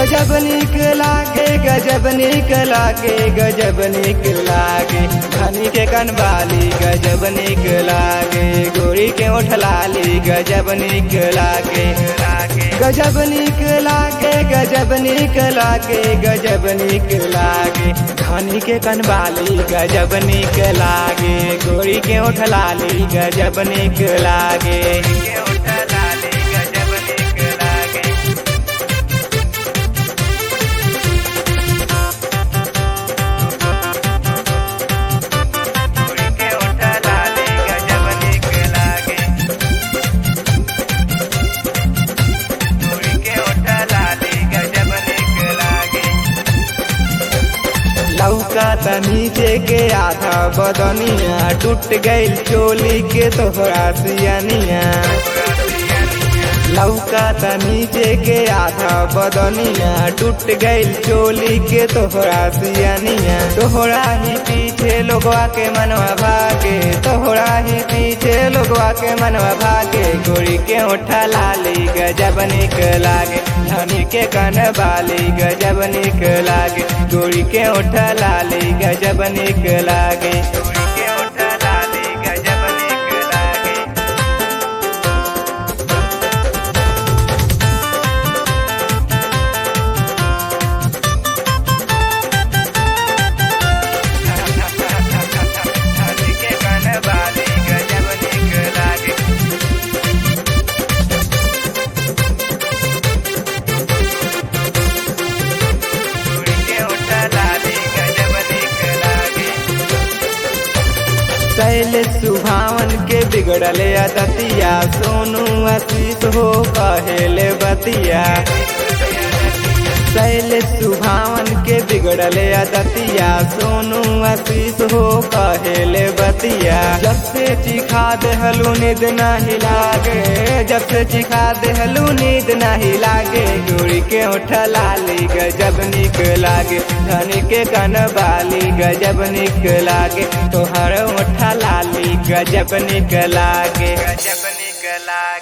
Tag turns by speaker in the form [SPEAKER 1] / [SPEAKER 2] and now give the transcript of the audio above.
[SPEAKER 1] गजब निक लागे गजब निक लागे गजब निक लागे धनी के कनबाली गजब निक लागे गोरी के ओठ लाली गजब निक लागे गजब निक लागे गजब निक लागे गजब निक लागे धनी के कनबाली गजब निक लागे गोरी के ओठ लाली गजब निक लागे लौका नीचे के आधा बदनिया टूट गईल चोली के तोहरा सियनिया लौका नीचे के आधा बदनिया टूट गईल चोली के तोहरा सियनिया तोहरा ही पीछे लोगवा के मनवा भागे तोहरा ही पीछे लोगवा के मनवा भागे गोरी के ओठा लाली गजब निक लागे धनी के कन बाली गजब निक लागे गोरी के ओठा लाली गजब निक लागे गोरी के ओठा लाली गजब निक लागे धनी के कन बाली गजब निक लागे शैल सुभावन के बिगड़ल अदतिया सोनू आशीष हो कहेले बतिया शैल सुभावन के बिगड़ल अदतिया सोनू आशीष हो कहेले बतिया जब से चिखा देहलू नींद नहीं लागे जब से चिखा देहलू नींद नहीं लागे गोरी के ओठ लाली गजब निक लागे धनी के कन बाली गजब निक लागे तोहर ओठ लाली गजब निक लागे गजब निक लागे